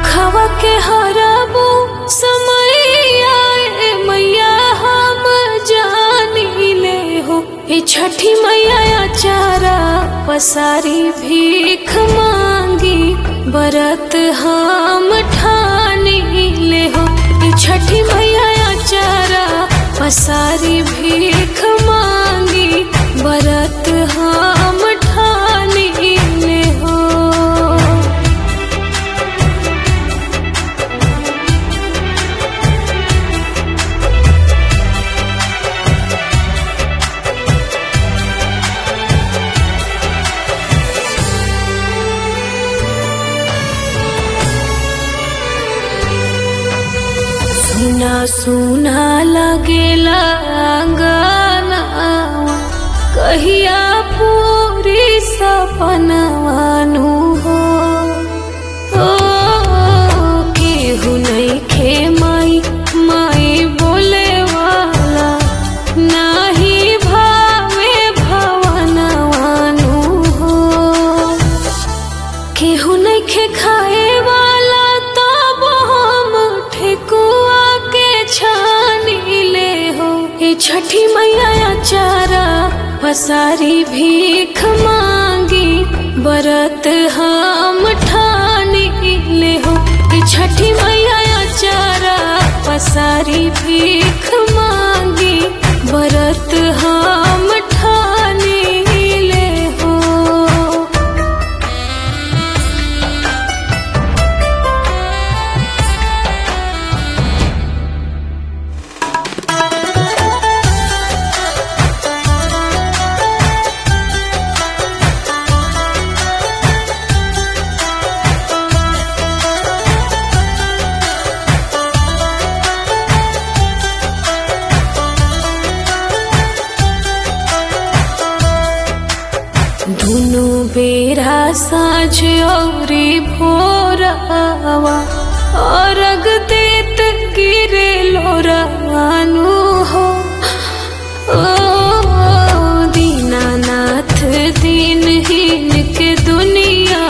दुखवा के हराबू समय आए मैया हम जानी ले हो ये छठी मैया चारा पसारी भीख मांगी बरत हम ठानी ले हो ये छठी मैया चारा पसारी भीख मांगी बरत हम ठानी ले हो सुना सुना लगेला अंगनावा कहिया पूरी सपनवानु हो ओ केहू नइखे माई माई बोले वाला नाही भावे भवनवानु हो केहू नइखे खाए वाला तब हम ठेकुआ के छानी ले हो ये छठी मैया चारा पसारी भीख मांगी बरत हम ठानी ले हो ये छठी मैया चारा पसारी भीख मांगी बरत हम ठानी ले हो दुनु बेरा साँझ औरी भोरवा अर्घ देत गिरे लोरानु हो ओ दीनानाथ दीनहीन के दुनिया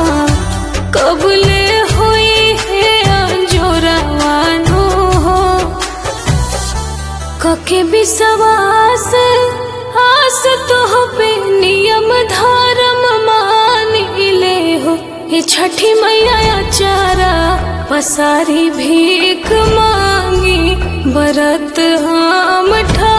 कबले होई है अंजोरवानु हो कके विश्वास आस तो पे नियम धर्म मान ले हो ये छठी मैया चारा पसारी भीख मांगी बरत हम ठा